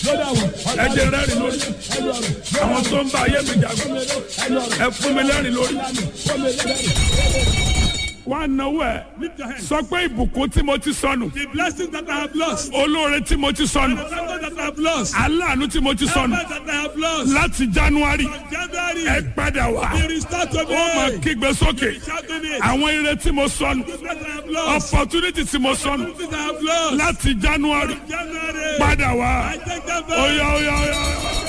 ẹ jẹ́ rẹ́rìn lórí àwọn tó ń bá ayé mi jagun ẹ fún mi lẹ́rìn lórí wá náwó ẹ Lift your hands. sọ pé ìbùkún tí mo ti sọnù The blessings that I have lost. olóore tí mo ti sọnù The favor that I have lost. aláàánú tí mo ti The sọnù favor that I have lost. láti january From January. ẹ padà wá Be restored to ó máa me. kígbe sókè Shout to me. àwọn ire tí mo sọnù The blessings I have lost. opportunity tí mo sọnù The blessings I have lost. láti january January. padà wá I take them back. oya oya oya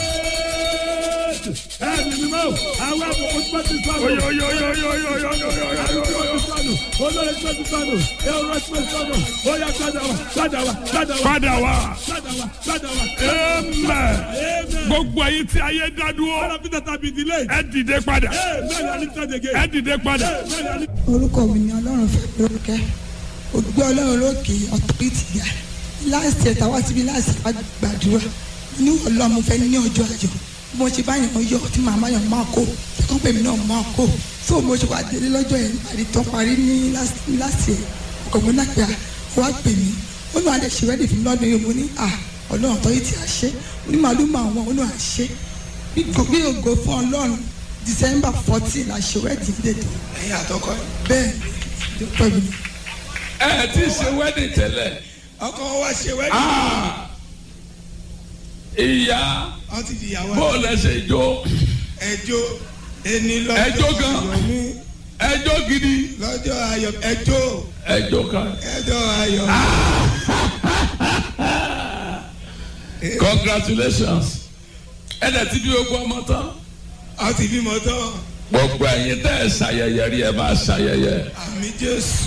Ẹ̀mí ni mo. Àwọn àbùkù tí wọ́n ti sọnù. oya oya oya oya oya oya oya oya Àbùkù tí wọ́n ti sọnù. Olórí tí wọ́n ti sọnù. Èrò tí wọ́n ti sọnù. Ó yá padà wá. Padà wá. Padà wá. padà wá Padà wá. Padà wá. amen Amen. gbogbo ayé tí ayé dá All dúró of it that have been delayed. ẹ dìde padà Amen. I lift it again. ẹ dìde padà Amen. I lift orúkọ mi ni ọlọ́run fẹ́ lórúkẹ́ ògbé ọlọ́run lókè ọ̀tọ́rìtì ga láìsí ẹ̀ta wá síbi láìsí gbàdúrà ní ọlọ́run fẹ́ ní ọjọ́ àjọ bí mo ṣe bá yàn yọ tí màmá yàn máa kó ẹ̀kọ́ pèmí náà máa kó tó mo ṣe wà délé lọ́jọ́ yẹn àdì tán parí ní láti ẹ̀ ọkọ̀ mi náà pé à wá pè mí ó ní àdé ṣe rẹ́dì fún lọ́dún yìí mo ní à ọlọ́run ọ̀tọ́rìtì àṣẹ mo ní màálù máa wọn ó ní àṣẹ bí ògo fún ọlọ́run december fourteen àṣẹ rẹ́dì dèdè ẹ̀yin àtọkọ ẹ̀. bẹ́ẹ̀ ni pẹ̀lú ẹ ti ṣe wedding tẹ́lẹ̀ ọkọ wa ṣe wẹ́ẹ̀dì. Ah! ìyá wọ́n ti di ìyàwó bó lẹ ṣe jó ẹjọ́ ẹni lọ́jọ́ Ẹjọ́ gan. ayọ̀ mi ẹjọ́ gidi lọ́jọ́ ayọ̀ ẹjọ́ ẹjọ́ kan ẹjọ́ ayọ̀ congratulations ẹ dẹ̀ ti bí ogún ọmọ tán wọ́n ti bímọ tán gbogbo ẹ̀yin tẹ́ ẹ ṣàyẹyẹ rí ẹ máa ṣàyẹyẹ. àmì jésù.